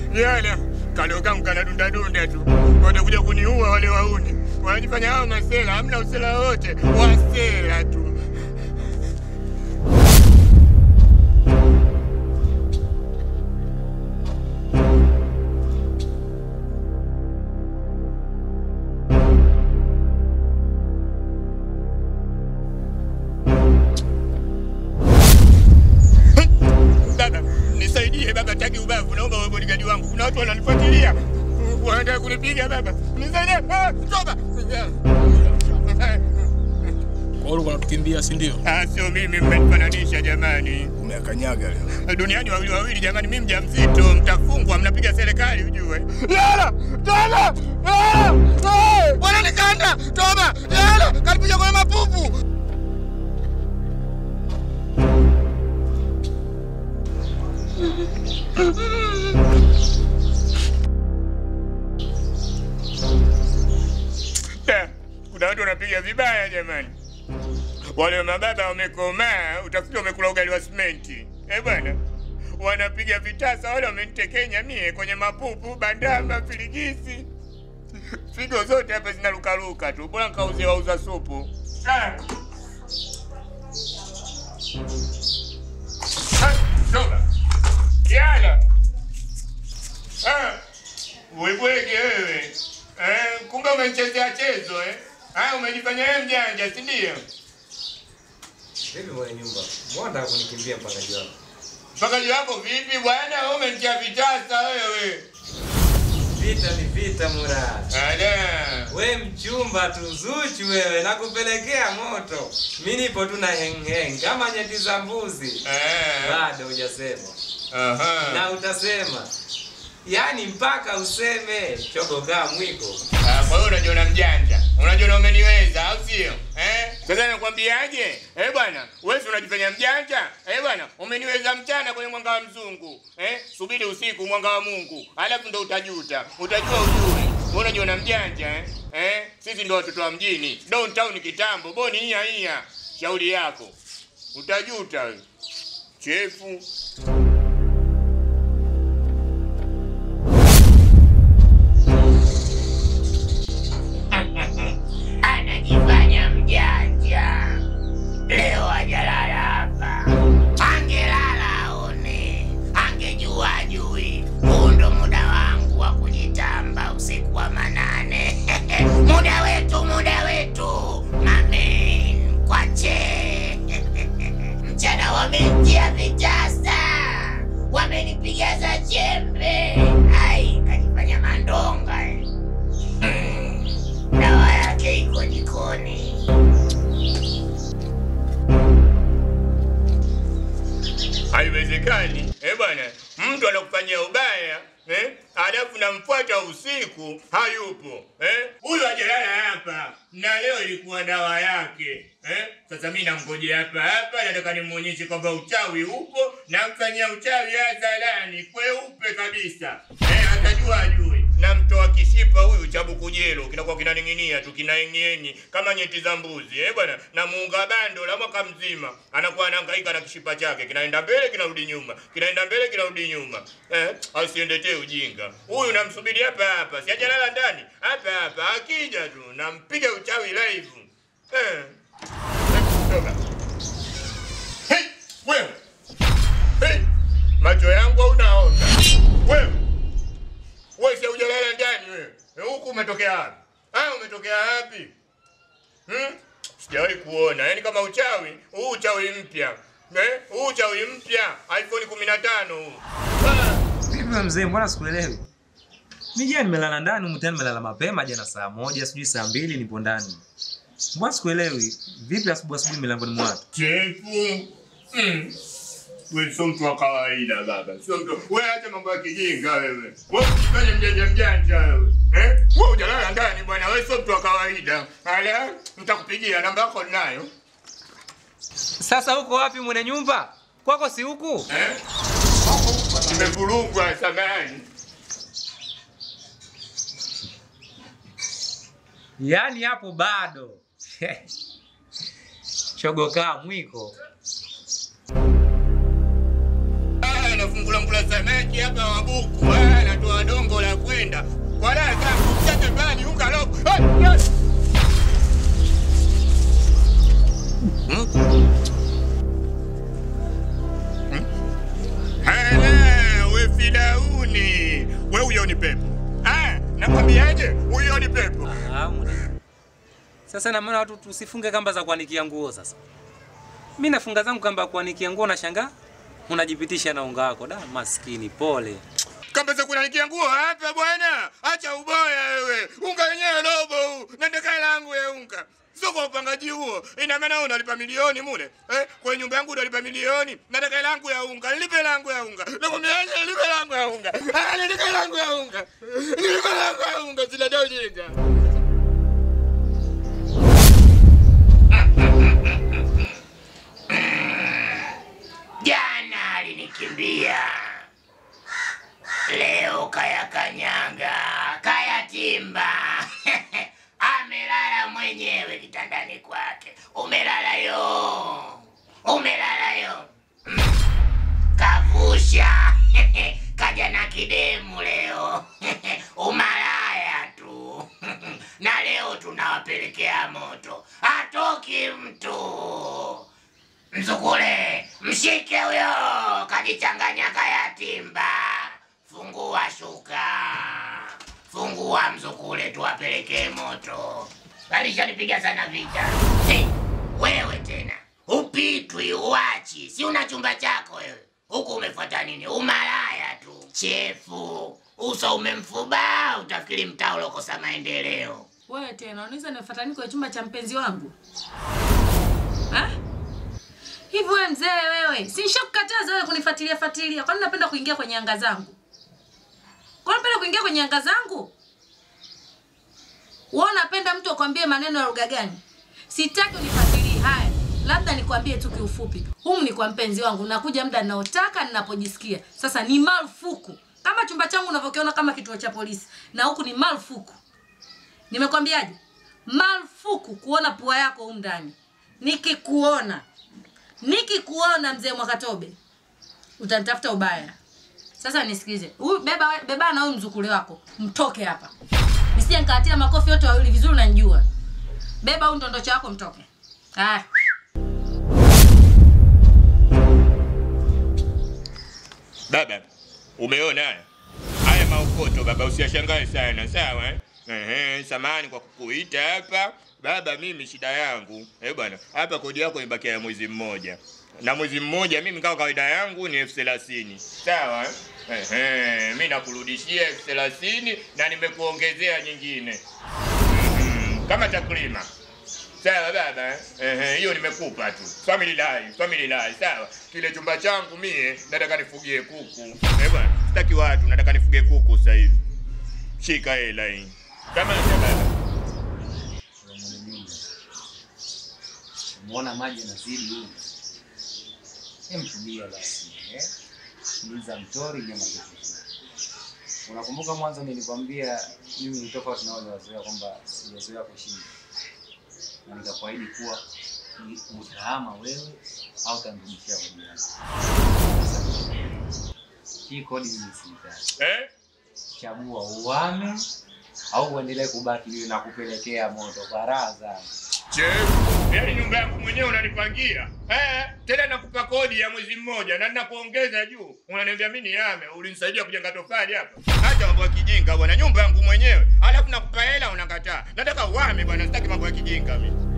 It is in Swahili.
Yana kalo kangu kanadunda dunda tu, watakuja kuniua wale wauni. Wanajifanya hao masela, hamna usela wote, wasela tu. Baba, nisaidie baba, taki ubavu, naomba wewe bodigadi wangu. Kuna watu wananifuatilia, wanataka kunipiga baba, nisaidie. Ah, toba. Kwa hiyo unatukimbia si ndio? Ah, sio mimi, mmenifananisha jamani. Umeakanyaga leo. Duniani wawili wawili jamani, mimi mjamzito, mtafungwa, mnapiga serikali ujue. Yala, toba, yala, bwana nikanda, toba, yala, kanipiga kwenye mapupu. Da, Kuna watu wanapiga vibaya jamani. Wale mababa wamekomaa, utafikiri wamekula ugali wa simenti. Eh bwana, wanapiga vitasa, wale wamenitekenya mie kwenye mapupu, bandama, filigisi, figo zote hapa zinarukaruka tu. Bora nkauzie wauza supu. Ah. Ah, toba. Yala. Ah. Webwege wewe. Eh, kumbe umenichezea chezo eh? Ah, umejifanya wewe mjanja, si ndio? Vipi mwenye nyumba? Mbona unataka kunikimbia mpangaji wako? Mpakaji wako vipi bwana? Wewe umenitia vitasa wewe. Vita ni vita Mura. Ala. We mchumba tu Zuchu wewe, nakupelekea moto. Mi nipo tu na heng heng kama nyeti za mbuzi. Eh. Bado hujasema Aha. na utasema, yaani mpaka useme chogo kaa mwiko. Ah, kwa hiyo unajiona mjanja, unajiona umeniweza, au sio? Eh? Sasa nakwambiaje? Eh bwana, wewe si unajifanya mjanja? Eh bwana, umeniweza mchana kwenye mwanga wa mzungu. Eh? Subiri usiku mwanga wa Mungu. Alafu ndo utajuta. Utajua ujue. Wewe unajiona mjanja eh? Eh? Sisi ndo watoto wa mjini. Downtown kitambo, boni hia hia. Shauri yako. Utajuta wewe. Chefu. anajifanya mjanja. Leo ajalala hapa, angelala aone, angejua ajui. Huu ndo muda wangu wa kujitamba usiku wa manane. muda wetu, muda wetu, mamen kwache mchana wamemtia vitasa, wamenipiga za jembe. Ai, kajifanya mandonga eh. Mm, dawa yake iko jikoni. Haiwezekani. Eh bwana, mtu anakufanyia ubaya eh, alafu namfuata usiku hayupo eh. Huyu hajalala hapa na leo ilikuwa dawa yake eh. Sasa mimi namngojea hapa hapa, nataka nimuonyeshe kwamba uchawi upo, namfanyia uchawi hadharani kweupe kabisa eh, atajua ajui. Namtoa kishipa huyu cha bukujelo kinakuwa kinaning'inia tu kinaenyenyi kama nyeti za mbuzi eh bwana, na muunga bando la mwaka mzima anakuwa anahangaika na kishipa chake, kinaenda mbele kinarudi nyuma, kinaenda mbele kinarudi nyuma eh, asiendetee ujinga huyu. Namsubiri hapa hapa, si hajalala ndani hapa hapa, akija tu nampiga uchawi live eh. Toka. Hey, wewe hey, macho yangu unaona wewe wewe si hujalala ndani wewe. Eh, Huku umetokea wapi? Ah, umetokea wapi? Hmm? Sijawahi kuona. Yaani kama uchawi, huu uchawi mpya. Eh? Huu uchawi mpya, iPhone 15 huu. Ah, Vipi wewe mzee, mbona sikuelewi? Mi jana nimelala ndani, humu tena nimelala mapema jana saa moja, sijui saa mbili nipo ndani. Mbona sikuelewi? Vipi asubuhi asubuhi milangoni mwa watu? chefu. Mm. Wewe sio mtu wa kawaida baba. Sio mtu. Wewe acha mambo ya kijinga wewe. Wewe usifanye mjanja mjanja wewe. Eh? Wewe hujalala ndani bwana, wewe sio mtu wa kawaida. Hala, nitakupigia namba yako ninayo. Sasa huko wapi mwenye nyumba? Kwako si huku? Eh? Nimevurugwa samani. Yaani hapo bado. Chogo kaa mwiko. Ah, nafungula mbula samaki hapa wabuku. Ah, natoa huyo ni pepo. Ah, nakwambiaje? Huyo ni pepo. Ah, mwana. Sasa na maana watu tusifunge kamba za kuanikia nguo sasa. Mimi nafunga zangu kamba ya kuanikia nguo na shangaa unajipitisha na unga wako. Da, maskini pole. Kamba za kunanikia nguo hapa bwana. Acha uboya wewe. Unga wenyewe robo huu. Nataka hela yangu ya unga. Sio kwa upangaji huo. Ina maana wewe unalipa milioni mule. Eh, kwa nyumba yangu unalipa milioni. Nataka hela yangu ya unga. Nilipe hela yangu ya unga. Nakwambiaje nilipe hela yangu ya unga. Ah, nilipe hela yangu ya unga. Nilipe hela yangu ya unga. Sina ndio ujinga. Jana alinikimbia, leo kaya kanyanga, kaya timba. Amelala mwenyewe kitandani kwake. Umelala yo, umelala yo. Mm. Kavusha kaja na kidemu leo, umalaya tu na leo tunawapelekea moto, hatoki mtu. Mzukule, mshike huyo, kajichanganya kaya timba. Fungua shuka, fungua mzukule, tuwapelekee moto. Alishanipiga sana vita. Hey, wewe tena upitwi, uachi, si una chumba chako wewe? Huku umefuata nini? Umalaya tu, chefu, uso umemfuba, utafikiri mtaa ulokosa maendeleo. Wewe tena unaweza nifuata nini kwenye chumba cha mpenzi wangu? Ha? Hivi wewe mzee wewe, si nishakukataza wewe kunifuatilia fuatilia. Kwani unapenda kuingia kwenye anga zangu? Kwani unapenda kuingia kwenye anga zangu? Wewe unapenda mtu akwambie maneno ya lugha gani? Sitaki unifuatilie. Haya, labda nikwambie tu kiufupi. Humu ni kwa mpenzi wangu, nakuja muda ninaotaka ninapojisikia. Sasa ni marufuku. Kama chumba changu unavyokiona kama kituo cha polisi, na huku ni marufuku. Nimekwambiaje? Marufuku kuona pua yako humu ndani. Nikikuona, nikikuona mzee Mwakatobe, utanitafuta ubaya. Sasa nisikilize, huyu beba beba na huyu mzukule wako, mtoke hapa, nisije nikawatia makofi yote wawili vizuri, unanijua. Beba huyu ndondocho wako, mtoke. Haya. Baba, umeona haya? Haya maokoto baba, usiyashangae sana, sawa? eh? Ehe, samahani kwa kukuita hapa baba. Mimi shida yangu eh bwana, hapa kodi yako imebakia ya mwezi mmoja, na mwezi mmoja mimi kama kawaida yangu ni elfu thelathini sawa? eh? Ehe, mimi nakurudishia elfu thelathini na nimekuongezea nyingine Mhm, kama takrima Sawa baba, eh? ehe, hiyo nimekupa tu. Family life, family life, sawa. Kile chumba changu mie nataka nifugie kuku. Eh bwana, sitaki watu, nataka nifugie kuku sasa hivi. Shika hela hii. Kama ni baba. Umeona maji yanazidi huko. Hem, tulia basi. Eh? Tuliza mtori nyama zetu. Unakumbuka mwanzo nilikwambia mimi ni tofauti na wale wazoea kwamba sijazoea kushinda. Na nikakuahidi kuwa ni utahama wewe au utanirudishia kodi yangu. Sasa, Hii kodi mimi sihitaji. Eh? Chagua uame au uendelee kubaki niwe nakupelekea moto baraza. Chef, yaani nyumba yangu mwenyewe unanipangia. Eh, tena nakupa kodi ya mwezi mmoja na ninakuongeza juu. Unaniambia mimi niame, ulinisaidia kujenga tofali hapa. Acha mambo ya kijinga bwana, nyumba yangu mwenyewe. Alafu nakupa hela unakataa. Nataka uame bwana, sitaki mambo ya kijinga mimi.